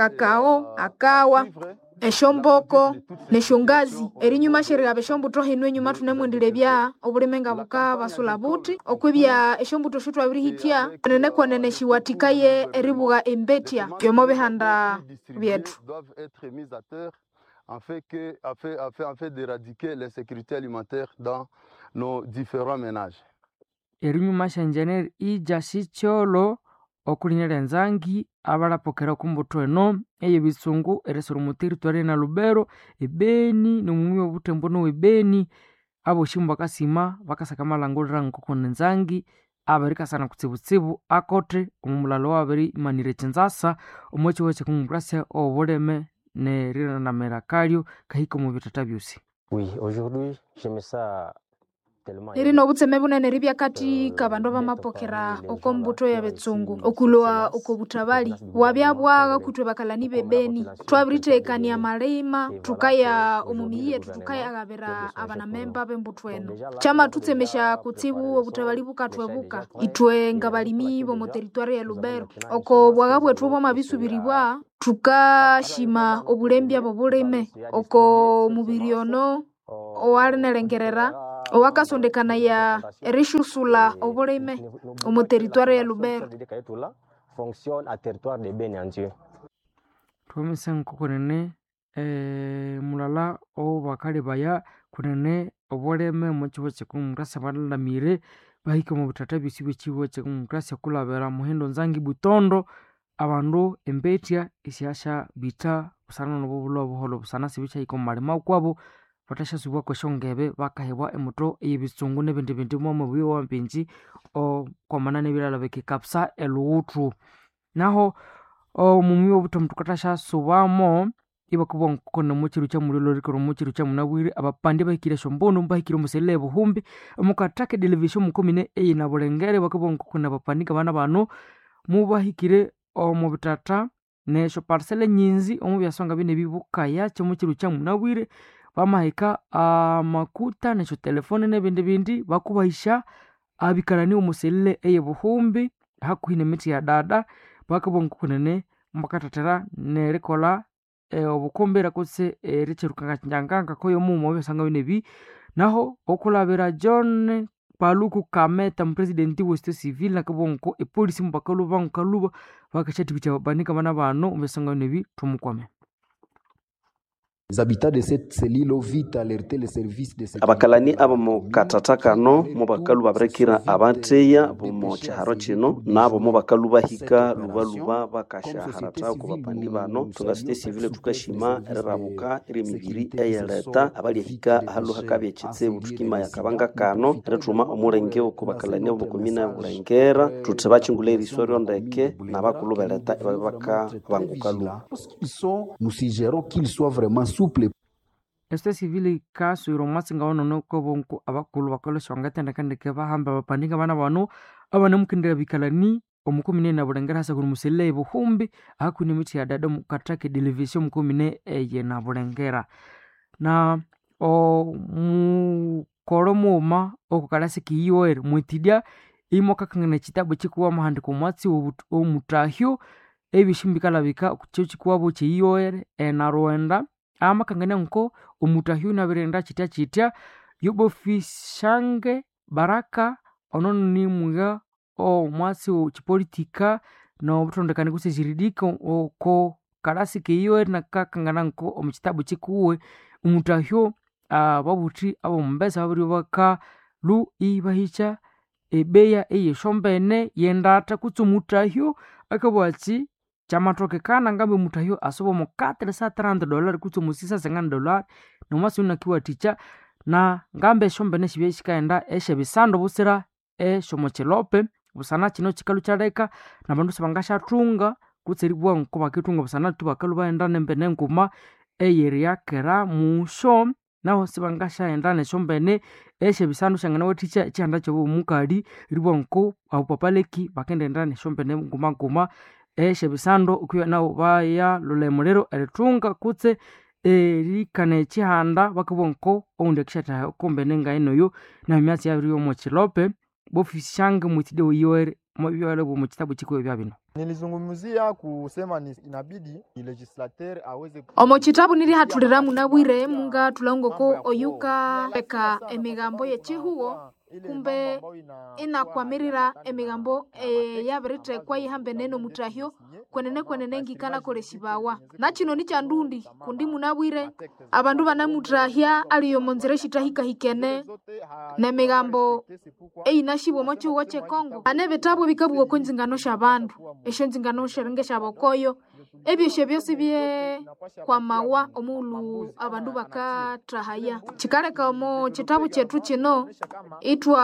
kakao akawa esyomboko nesyongazi erinyuma syerighaba esyombutho hino enyuma thunemwendelebya obulime nga bukabasula buthi okwibya esyombutho syotwabirihithya nene kwenene syiwathikaye eribugha embetya yomo bihanda byethu doivent être mises à terre afin, que, afin, afin, afin d'éradiquer l'insécurité alimentaire dans nos différents ménages. erinyuma syenjeneri ija sikyolo okulinya lyanzangi abalapokera okumbuto eno eyebitsungu erisoro muteritwari na lubero ebeni nomumi obutembo nowebeni aboshi bakasima bakasaka malangulira nkoko nenzangi abarikasana kutsibutsibu akote omumulalo wabiri imanire kinzasa omwekihuho kyekongomokrasia obuleme neriranamira kalyo kahika omu bitata byosi Oui, aujourd'hui, j'aime ça tellement. iri nobutseme bunene ribya kati kabandu bamapokera oko mbuto ya betsungu okulwa oko butabali wabya bwaga kutwe bakalani bebeni twabirithekania malima tukaya omumiyi yetu tukayaghabira abanamemba b'embuto eno chama tutsemesha kutsibu obutabali bukathwebuka itwe nga balimi bomu teritwari ya lubero oko bwaga bwethu bwamabisubiribwa tukashima obulembya bobulime oko mubiri ono owalinelengerera owakasondekanaya erishusula obulime omu teritwari ya lubero fonctionne à territoire de Beni en Dieu. thomisa nkokonene eh, mulala obakali baya kunene obuleme omukihuho kyekongomokrasia balalamire bahika omu butata byosi byekiwo ekyedemokrasia kulabira muhindo nzangi butondo abandu embetya isyasha bita busana nobubulwa obuholo busana sibikyahika omu malima kwabo bathashyasubwa kweshongebe bakahebwa emoto eyebitsungu nebindi bindi mwomo bwiwa mpinji okwamana nebilala bikikapsa eluwuthu naho omumi obutomu tukathashyasubamo ibakubwa nkukona mukiru kyamulilo rikoro mukiru kyamunabwire abapandi bahikire shombunu bahikire omuselele buhumbi omukathaka edelevisio mukomine eyina bulengere bakubwa nkukona abapandi ngabana bano mubahikire omu bitata nesho parsele nyinzi omu byasonga bine bibukaya kyomukiru kyamunabwire bamahika amakuta nesho telefone nebindi bindi bakubahisha abikalani omuselele eye buhumbi hakuhi nemiti ya dada bakubwa nkukunene mbakathathera nerikola e, obukumbira kutse erikyerukanga nyanganga koyo mumo byasanga binebi naho okulabira john paluku kameta mupresidenti wesite civil nakabonko epolisi mubakaluba nkaluba bakashatibitya babanika bana bano byasanga binebi tumukwame Les habitants de cette cellule ont vite alerté les services de sécurité. abakalani aba mu katata kano mu bakalu babirekera abateya bomu kyiharo kino nabo mu bakalu bahika lubaluba bakashaharata ku bapandi bano tungasite civile tukashima erirabuka eryemibiri eyeleta abalyahika ahalu hakabya ekitsibu tukima yakabanga kano erituma omulenge oku bakalani abo bukomine bulengera tuthi bakingula eriswa ryondeke nabakulu beleta ibabe bakabanguka luba Ils sont, nous suggérons qu'ils soient vraiment souples esite civili kaswire omwatsinga wanono kobonko abakulu bakolesha wangatendekandeke bahamba bapandinga bana bano abanamukindira bikalani omukomine na bulengera hasa kuni muselele buhumbi hakuni miti ya dada mukatake televisio mukomine eye na bulengera na omukolo muuma okukalasi kiyoere mwitidya imokakangana ekitabu ekikuwa mahandiko omwatsi omutahyo ebishimbikala kyo kikuwabo kyeyoere enarwenda amakangania nko omutahyo nabirenda kitya kitya yobofishange baraka onono nimwiga omwatsi kipolitika nobutondekani kutse jiridika oko kalasi keyoere nakakangana nko omukitabu kikuwe omutahyo babuthi abomumbesa babiri bakalu ibahikya ebeya eyeshombene yendata kutse omutahyo akabwatsi kyamathokekana ngambe omutahyo asoba omu 430 dollar kutse omu 650 dollar nomwasi unakiwathikya na ngambe eshombene shibya shikaghenda esyebisando busira esyomukilope busana kino kikalu kyaleka nabandu sibangasyathunga kutse eribugha nko bakithunga busana tu bakalu baghenda nembene nguma eyeryakera musyo naho sibangasyaghenda nesyombene esyebisando syanganawathikya ekyihanda kyobo omukali eribugha nko abo papaleki bakendighenda nesyombene nguma nguma esyebisando okwiya nabo bayalhulha emuliro erithunga kutse erikana ekihanda bakabugha nko oundi akishathaha okombene ngainoyo namyatsi yabiri yomukilope bofishange mwitide wiyoere mwabyole mukitabu kikuwe bya bino Nilizungumzia kusema ni inabidi ni legislateur aweze omo kitabu nilihathulira munabwire munga tulongoko oyuka eka emigambo yechihuwo kumbe inakwamirira emigambo e, yabirithekwa yihambene nomutahyo kwenene kwenene ngikanakolesibawa nakino ni kyandundi kundi munabwire abandu banamutahya aliyo monzira eshitahikahikene nemigambo eyinashibwa omo chihuwo chekongo ane bitabu bikabugha oko nzingano syabandu esyo nzingano syaringa esyabokoyo ebyosyo byosi bye kwamawa omuulu abandu bakathahaya kikaleka omu kitabu kyethu kino itwa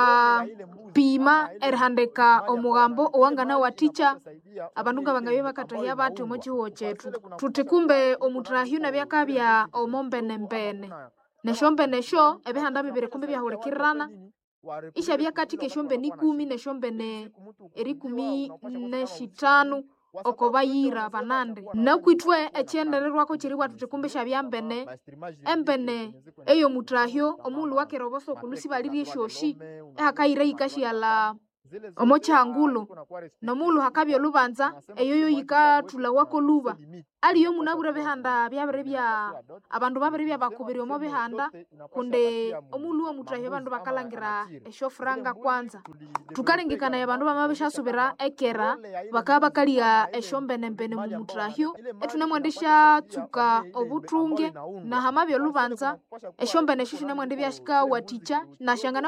pima erihandika omugambo owangana wathikya abandu nga bangabye bakathahya bathi omu kihuwo kyethu thuthi kumbe omutahyu nabyakabya omo mbenembene nesyombene esyo ebihanda bibiri kumbe byahulikirana isyabya kathika esyombene ikumi nesyombene erikumi neshitanu oko bayira banande nakwithwe ekyendererwako kyeribwa thuthi kumbe syabya mbene embene eyomutahyo omuulu wakera obosokulu sibalirye esyoshi ehakayira yikasyala omo kyangulo nomuulu hakabya olubanza eyoyo yikathulawako luba aliyo munabwire bihanda byabiri bya abandu babiri byabakubiri omo bihanda kundi omuulu womutahyo abandu bakalangira esyofuranga kwanza thukalengekania abandu bamabishyasubira ekera bakaba bakalya esyombenembene mu mutahyo ethunemwendi syatsuka obuthunge nahamabya olubanza esyombene esyo syunemwendi byasikawathikya nasyangana